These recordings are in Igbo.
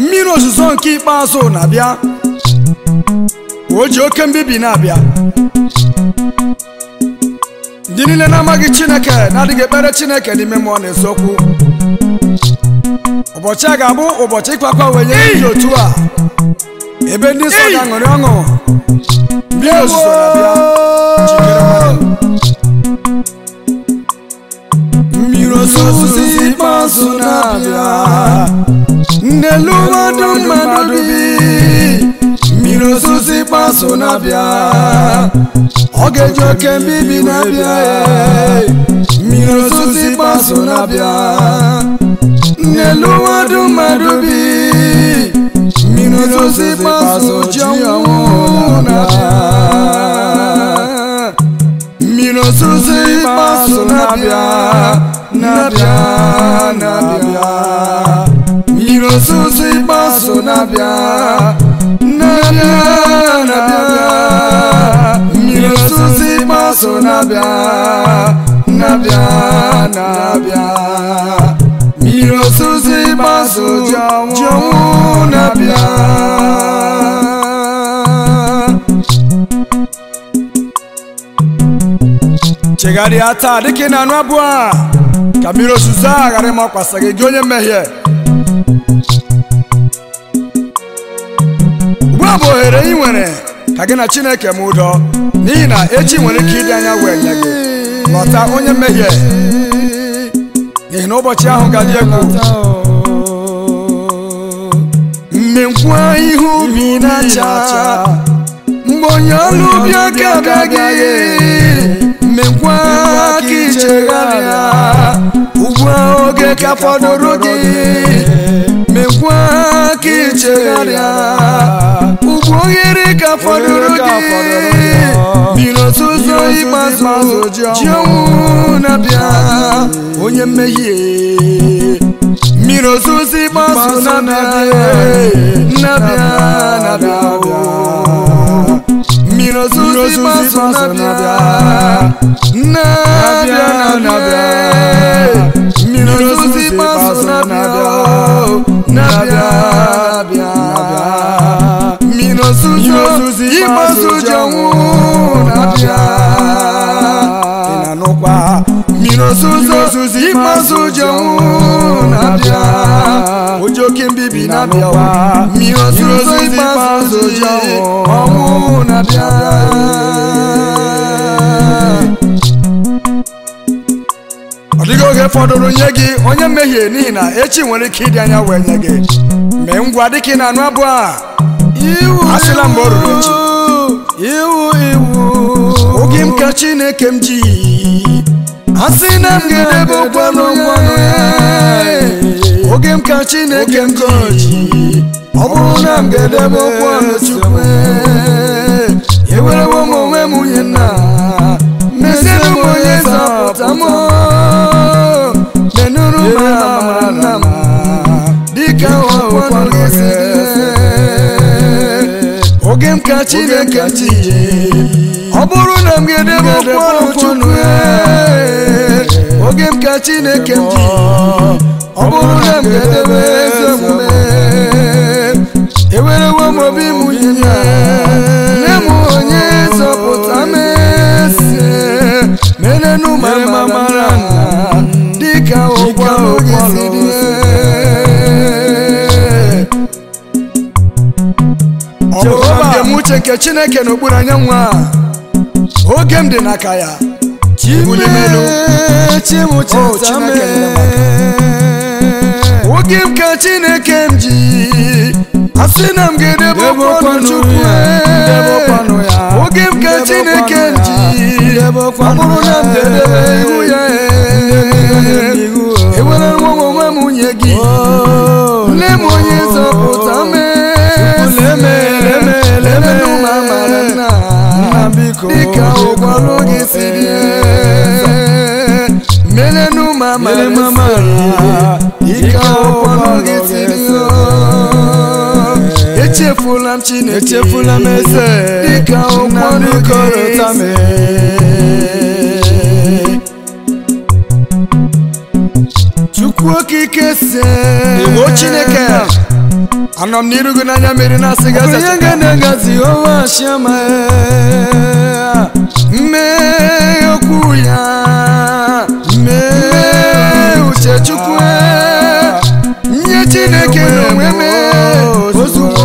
mmiri ozuzo nke ikpeazụ na-abịa o ji oke mbibi na-abịa ndị niile na-amaghị chineke na-adịghị ekpere chineke n'ime mmụọ na eziokwu ụbọchị a ga-abụ ụbọchị ịkwakwa wenye ndị otu a ebe ndị nsọ ga-aṅụrị ọṅụ mmiri ozuzo na-abịa jikere mmadụ mmiri ozuzo ikpeazụ na-abịa n'elu mmadụ mmadụ bi mmiri ozuzo ikpeazụ na-abịa ọ ga-eji oke mbibi na-abịa ee. mmiri ozuzo ikpeazụ na-abịa n'elu mmadụ mmadụ bi mmiri ozuzo ikpeazụ ji ọnwụ na-abịa mmiri ozuzo ikpeazụ na-abịa na-abịa na-abịa mmiri ozuzo ikpeazụ na-abịa na-abịa na-abịa mmiri ozuzo ikpeazụ na-abịa na-abịa na-abịa mmiri ozuzo ikpeazụ ji ọnwụ na-abịa chegharịa taa dịka ị na-anụ abụ a ka mmiri ozuzo a ghara ịmakwasa gị gị onye mmehie ugbu a bụ ohere ị nwere ka gị na chineke m ụdọ n'ihi na echi nwere ike ịdị anya wee nye gị ghọta onye mmehie n'ihi na ụbọchị ahụ ga-adị egwu mmenkwa ihe ubi na-acha mgbe onye ọrụ ubi aka abịaghị mmekwa ka ichegharịa ugbu a oge ka fọdụrụ gị mekwa ka ichegharịa ugbu ohere ka fọdụrụ gị mmiri ozuzo ikpeazụ ji ọnwụ na-abịa onye mmehie mmiri ozuzo ikpeazụ na-abịa na-abịa na-abịa mmiri ozuzo ikpeazụ na-abịa na-abịa na-abịa mmiri ozuzo ikpeazụ na-abịa na-abịa na-abịa mmiri ozuzo ikpeazụ ji ọnwụ na-abịa ị na-anụkwa mmiri ozuzo ikpeazụ ji ọnwụ na-abịa oji oke mbibi na-abịawa mmiri ozuzo ikpeazụ ji ọnwụ na-abịa ọ dịghị oge fọdụrụ nye gị onye mmehie n'ihi na echi nwere ike ịdị anya wee nye gị mee ngwa dịka ị na-anụ abụ a asịla mgbe o ruru echi iwu iwu oge m ka chineke m ji asị na m ga-edebe okwanụ ya oge m ka chineke m ji ọ bụrụ na m ga-edebe okwanụ chukwu ewerewo m onwe m nwunye nna meziere m onye zọpụta m menụrụ m amara nna m dịka okwanụ gị si dị oge m ka chineke ji ọ bụrụ na m ga-edebe okwanụ chukwu oge m ka chineke m ji ọ bụrụ na m ga-edebe ezi omume ewerewo m obi m nye nye m onye zọpụta m ese menenu mara mara dịka ụgwọ gị si dị ọ bụrụ na m uche nke chineke n'okpuru anyanwụ a oge m dị n'aka ya Ibuli m elu. Oh, chimucheta Chineke nyere oge m ka chineke m ji asị na m ga-edebe okwanụ chukwu oge m ka chineke m ji ọ bụrụ na m ga-edebe ihu ya ewere nwa m onwe m nwunye gị nne m onye zọpụta m lemenụ m amara nna dịka ụgwọrụ gị si dị melenụ m amara dịka ụgwọrụ gị si dị echefula m chineke echefula m eze dịka ụgwọrụ gị korota m chukwu okike si Iwu Chineke anọ m n'iru gị n'anya mmiri na-asị gị eze onye cheta m. ga-enegazi ọnwa chiama mee okwu ya mee uche chukwu nye chineke n'onwe mee ozugbo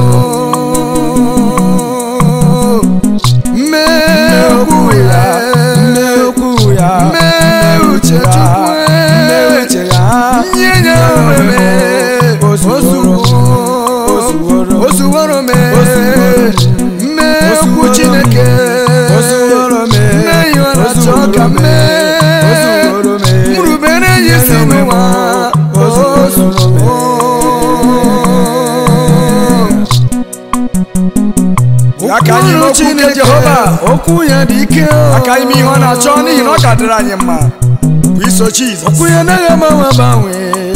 mee okwu ya mee okwu ya mee uche chukwu mee uche ya nye ya onwe mee ozugbo ozuworo mee mee okwu chineke Ozuworo mee. mee ihe ọ na-achọ ka mee Ozuworo mee. mrubere ya isi n'ụwa Ozuworo ya ka anyị n'okwu nke jehova okwu ya dị ike aka ime ihe ọ na-achọ n'ihi na ọ ka dịrị anyị mma bụ iso jizọs okwu ya anaghị agbanwe agbanwe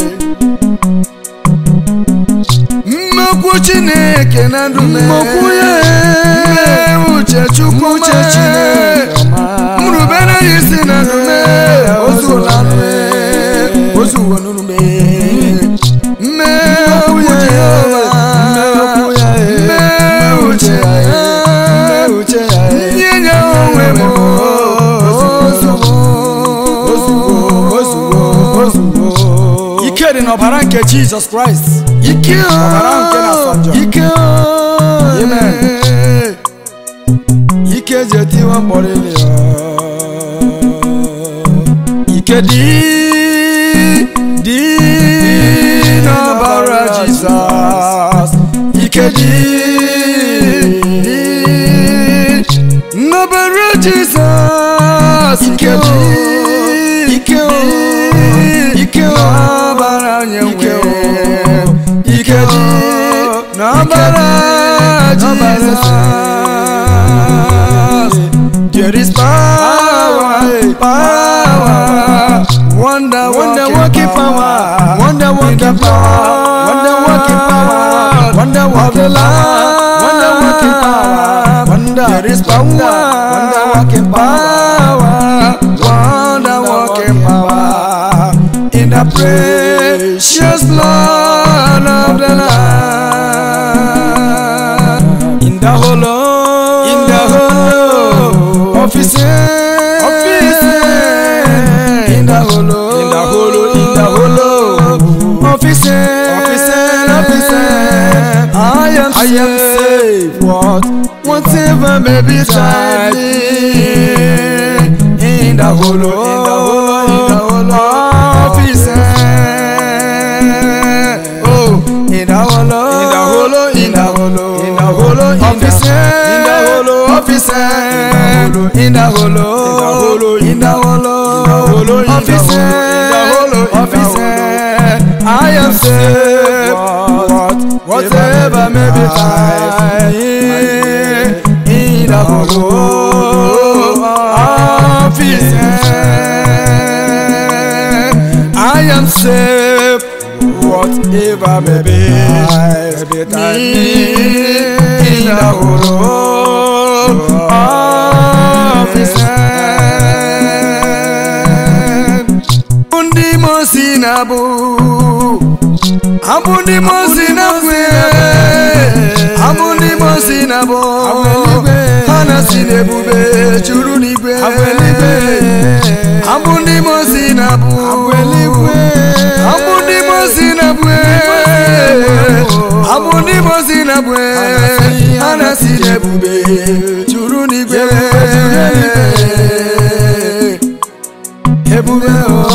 mmekwu chineke na ndụ mee Mmekwu ya mee uche chukwu uche mee. Chineke ọma. mrubere ya isi na ndụ mee ozuwo na ndụ mee ozuwo n'ụlọ mee mee okwu jehova Mmekwu ya mee uche ya mee uche ya nye ya onwe m ozugbo ozugbo ike dị n'ọbara nke jizọs kraịst ike Ọbara ahụ nke na-asọ njọ. ike Amen. ike ji etiwa mkpọrịlị ike dị dị n'ọbara jizọs ike dị dị n'ọbara jizọs ike dị ike ike n'ọbara onye nwe ike dị n'ọbara jizọs There is power, power, wonder, wonder working power, wonder working power, wonder working power, wonder working power, wonder working power, wonder. There is power, wonder working power, wonder working power in the precious blood of the Lamb, in the hollow, in the hollow of His hand, of His hand, in the hollow, in the hollow, in the hollow of His hand, of His hand, of His hand. I am, I am safe. What, whatever may be tried me in the hollow, in the hollow, in the hollow of His hand. Oh, in the hollow, in the hollow, in the hollow, in the hollow of His hand, in the hollow of His hand, in the hollow, in the hollow of His hand, in the hollow of His hand. I am safe. What, whatever may be tried in the hollow of His hand. I am safe. Whatever may be tried in the hollow of His hand. Ndị mosi na-abụ abụ ndị mosi na-abụ abụ ndị mosi na-abụ ha na-si n'ebube juru n'igwe abụ ndị mosi na-abụ abụ ndị mosi na-abụ abụ ndị mosi na-abụ ha na-si n'ebube juru n'igwe ebube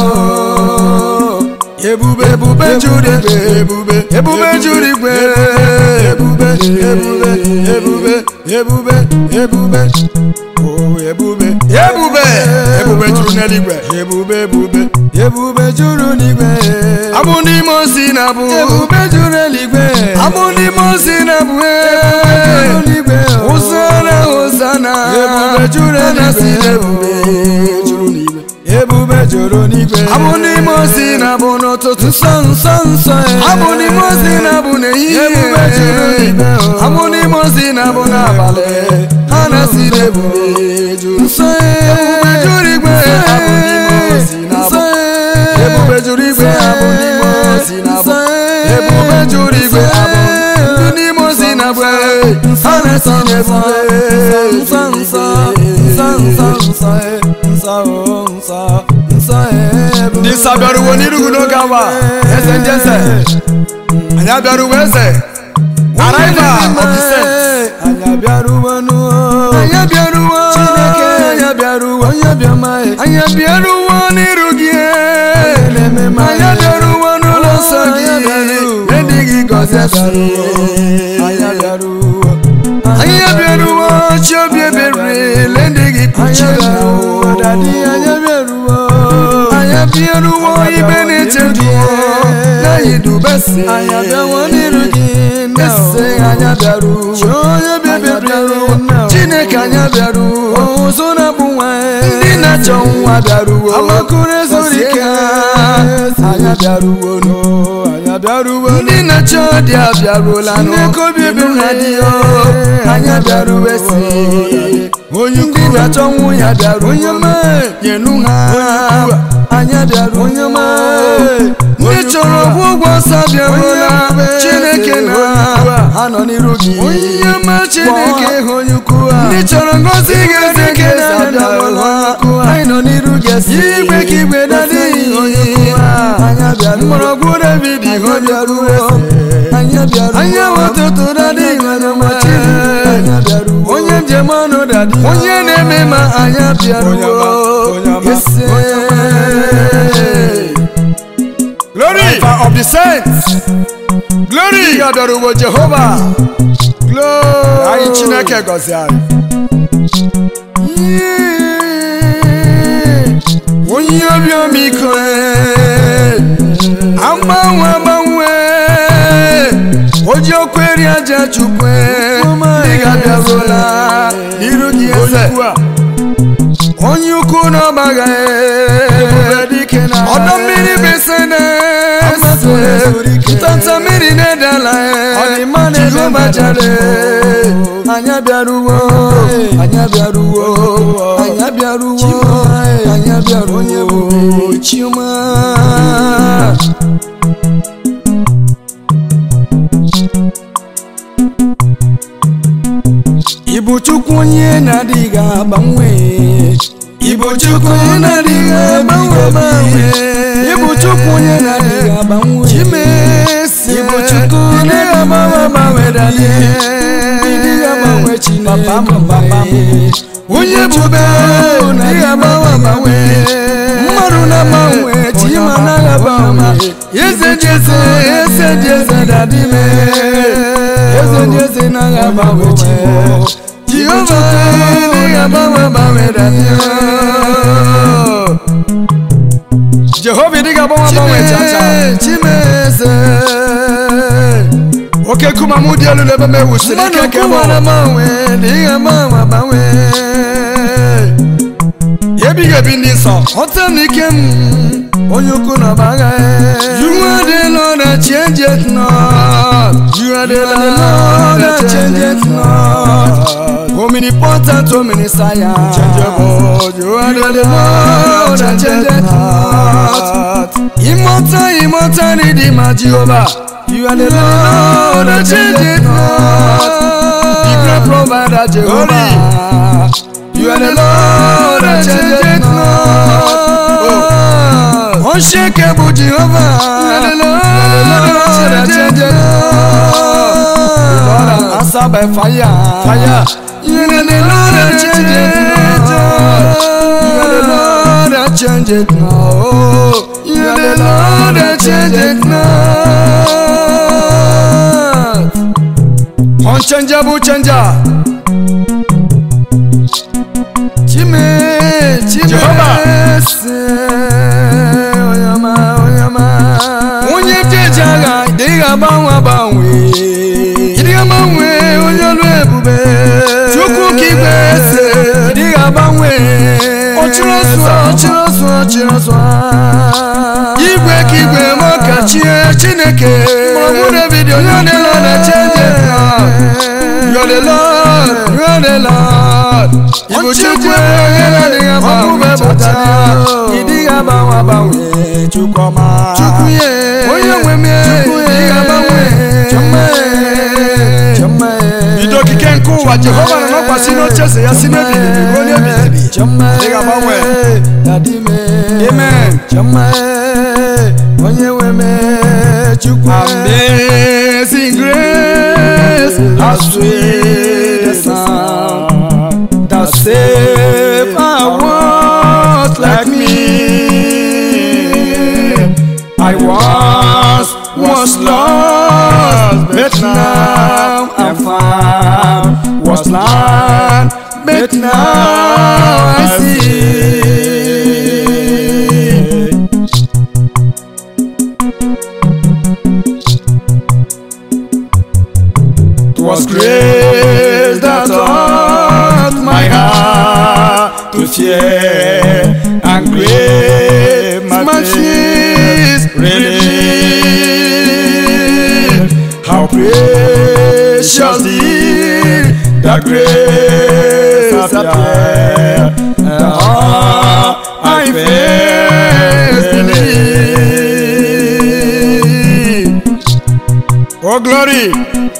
o ebube ebube juru igwe ebube ebube juru igwe ebube ebube ebube ebube ebube o ebube ebube ebube juru n'eluigwe ebube ebube ebube juru n'igwe abụ n'ime osi na abụ ebube juru eluigwe abụ n'ime osi na abụ juru n'igwe ụzana ụzana ebube juru eluigwe ebube juru n'igwe ebube juru n'igwe abụ n'ime osi na abụ n'ụtụtụ nsọ nsọ nsọ abụ n'ime osi na abụ n'ehihie ebube juru n'igwe abụ n'ime osi na abụ n'abalị ha na-si n'ebube juru nsọ ebube juru igwe abụ n'ime osi na abụ ebube juru igwe abụ n'ime osi na abụ ebube juru igwe abụ nsa nsa nsa nsa nsa nsa nsa o nsa nsa ebube ndị nsọ bịaruwo n'irugu n'oge awa eze ndị eze anyị abịaruwo eze arrival of the saints anyị abịaruwo n'ụwa anyị abịaruwo chineke anyị abịaruwo onye bịama anyị abịaruwo n'iru gị anyị abịaruwo n'ụlọ nsọ gị ndị gị gọzie anyị abịaruwo anyị abịaruwo chi obi ebere le ndị gị kpuchie dadi anyị abịaruwo anyị abịaruwo ibe na-eche duwo n'anyị dubesi anyị abịawo n'iru gị ese anyị abịaruwo chi onye obi ebere chineke anyị abịaruwo ụzọ na-abụ nwa ndị na-achọ nwa bịaruwo amakụrụ ezuru ike anyị abịaruwo no anyị abịaruwo ndị na-achọ dị abịaruola chineke obi ebere dị yo anyị abịaruwo esi onye ndị na-achọ nwunye abịaruwo onye nyenu ha anyị abịaruwo onye ndị chọrọ ọgwụ ụgwọ nsọ bịaruola chineke na ha nọ n'iru gị onye ma chineke hụ onye ukwu ha ndị chọrọ ngozi ga-eze ka eze abịaruola anyị nọ n'iru gị esi igwe ka igwe na-adịghị onye ukwu ha anyị abịaruwo mgbọrọgwụ david ihe bịaruo anyị abịaruwo anyị ụtụtụ dadịghị mana ma chineke onye njem ọnụ dadị onye na-eme ma anyị abịaruwo ese glory of the saints glory ya bịaruwo jehova glory anyị chineke gọzie anyị onye obi ọmịiko agbanwe agbanwe oji okweri aja chukwe ndị ga-abịaruola n'iru gị eze onye ukwu na ọgbaga ọdọ mmiri besene ntanta mmiri na-edala jehova jare anyị abịaruwo anyị abịaruwo anyị abịaruwo anyị abịaruwo onye bụ chioma ịbụ chukwu onye na-adịghị agbanwe ịbụ chukwu onye na-adịghị agbanwe agbanwe ịbụ chukwu onye na-adịghị agbanwe chimesi ịbụ chukwu onye na-agbanwe agbanwe dalie ịdịghị agbanwe chineke papa m papa m onye bube na-adịghị agbanwe agbanwe mmadụ na-agbanwe chima anaghị agbanwe eze dị eze eze dị eze dadime eze dị eze naghị agbanwe chimo jehova adịghị agbanwe agbanwe dadime jehova ịdịghị agbanwe agbanwe chacha chimeze oke nkume m dị elu n'ebe m ewusiri ike nke m mmanụ agbanwe dịghị agbanwe agbanwe ebighị ebi ndị nsọ ọta m ike m onye ukwu na ọbaga you are the lord that changeth not you are the lord that changeth not omnipotent omniscient you are the lord that changeth not immortal immortal redeemer jehovah you are the lord that changeth not the great provider jehovah you are the lord that changeth not unshakable jehovah you are the lord that changeth not answer by fire fire you are the lord that changeth not you are the lord that changeth not you are the lord that changeth not unchangeable changer chime chime Jehovah. se oyama oyama onye dị eji agha dịghị agbanwe agbanwe dịghị agbanwe onye ọlụ ebube chukwu ka igwe ese dịghị agbanwe ọchịrị ọsụ ọchịrị ọsụ ọchịrị ọsụ igwe ka igwe ma ka chie chineke mgbọrọgwụ david onye ọdịla na chenje You are the Lord, you are the Lord. Ibu chukwu onye na-adịghị agbanwe pụta ịdịghị agbanwe agbanwe chukwu ọma chukwu ye onye nwe m ịdịghị agbanwe chọmma chọmma bido okike nke ụwa jehova nọ nọkwasị n'oche eze ya si n'ebighị ebi ruo n'ebighị ebi ị ga-agbanwe amen Chama onye nwe me chukwu amazing grace how sweet the sound that saved a world like me I once was lost but now I'm found was blind but now I see was grace that taught my heart to fear and grave my fears relief. How precious did the grace appear, and how I first believed. Oh glory!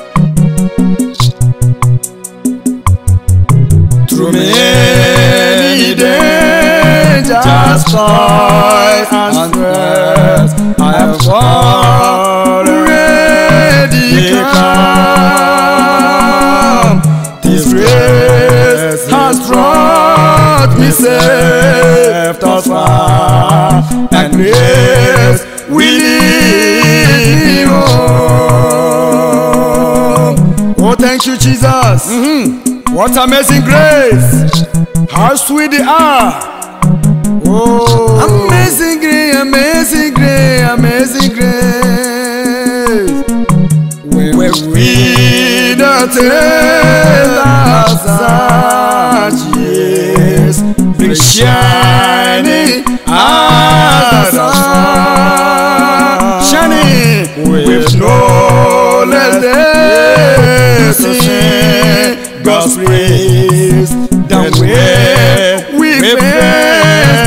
through many dangers, toils and stress, I have already come. This grace has brought me safe thus far, and grace will lead me home. Oh, thank you, Jesus. What amazing grace! How sweet they are! Oh, Amazing grace, amazing grace, amazing grace. when we the tales of years bring shining as the sun, shining with no less than sing God's praise than where we first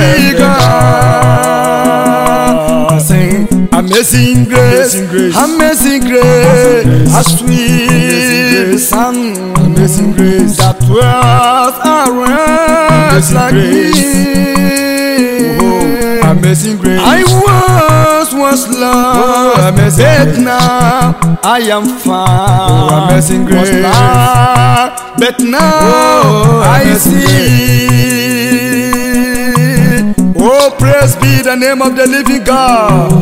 begun. Sing amazing grace, amazing grace, how sweet the sound, amazing grace that dwells around like me. Amazing grace. I once was lost, amazing but now I am found. Oh, amazing Was grace. blind, but now Oh, I amazing see. Oh, praise be the name of the living God.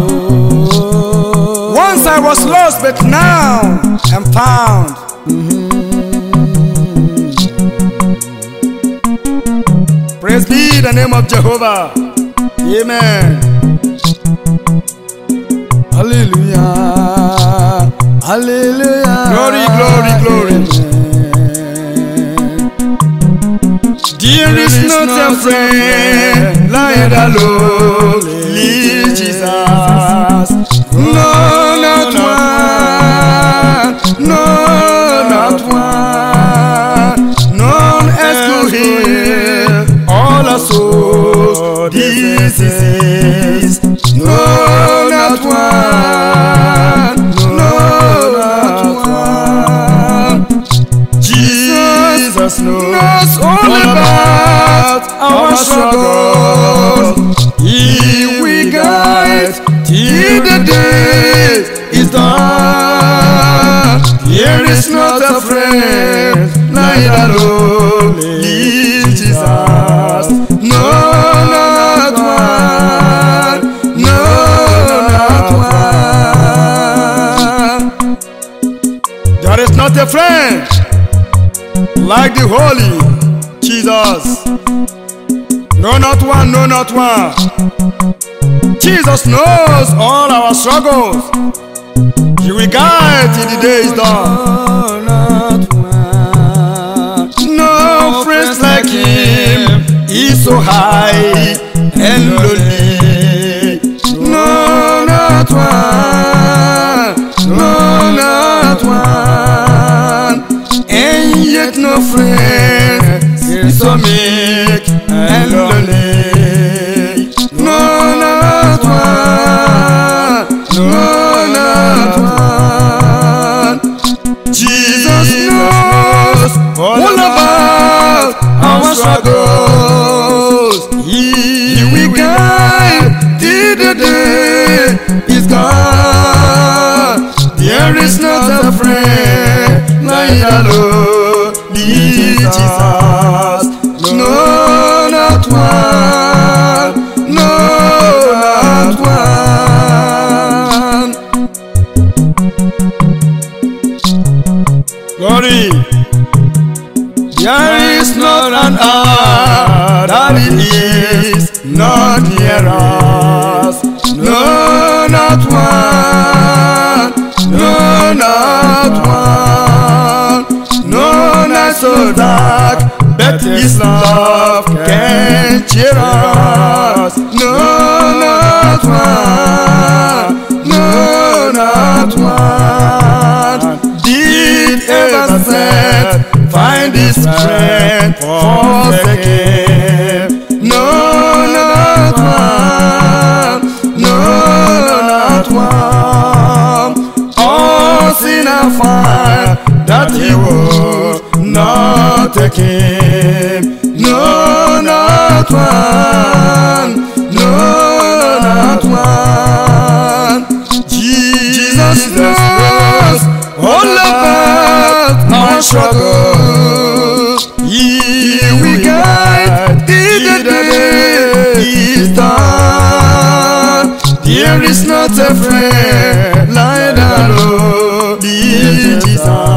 Once I was lost, but now I'm found. Praise be the name of Jehovah. Amen. Hallelujah, hallelujah. Glory, glory, glory. There is not a friend like the lonely Jesus. No, not one. No, not one. None else could heal all our souls' diseases. No, not one. No, not one. Jesus knows all about our struggles. He will guide till the day is done. There is not a friend like the lonely Jesus. No, not one. No, not one. There is not a friend like the holy Jesus. No, not one, no, not one. Jesus knows all our struggles. He will guide till the day is done. Oh, not one. No friends like him. He's so high and lowly. No, not one. No, not one. And yet no friend. He's so meek and lowly. No, not one. No, not one. Jesus knows all the lowly Jesus. No, not one. No, not one. Glory. There is not an hour that it is not near us. No, not one. No, not one. No night so dark, but His love can cheer us. No, not one. No, not one. Did ever set find His strength forsaken? No, not one. No, not one. All sinner find that He will not take him. No, not one. No, not one. Jesus knows all about our struggle. He will guide till the day is done. There is not a friend like the Lord Jesus.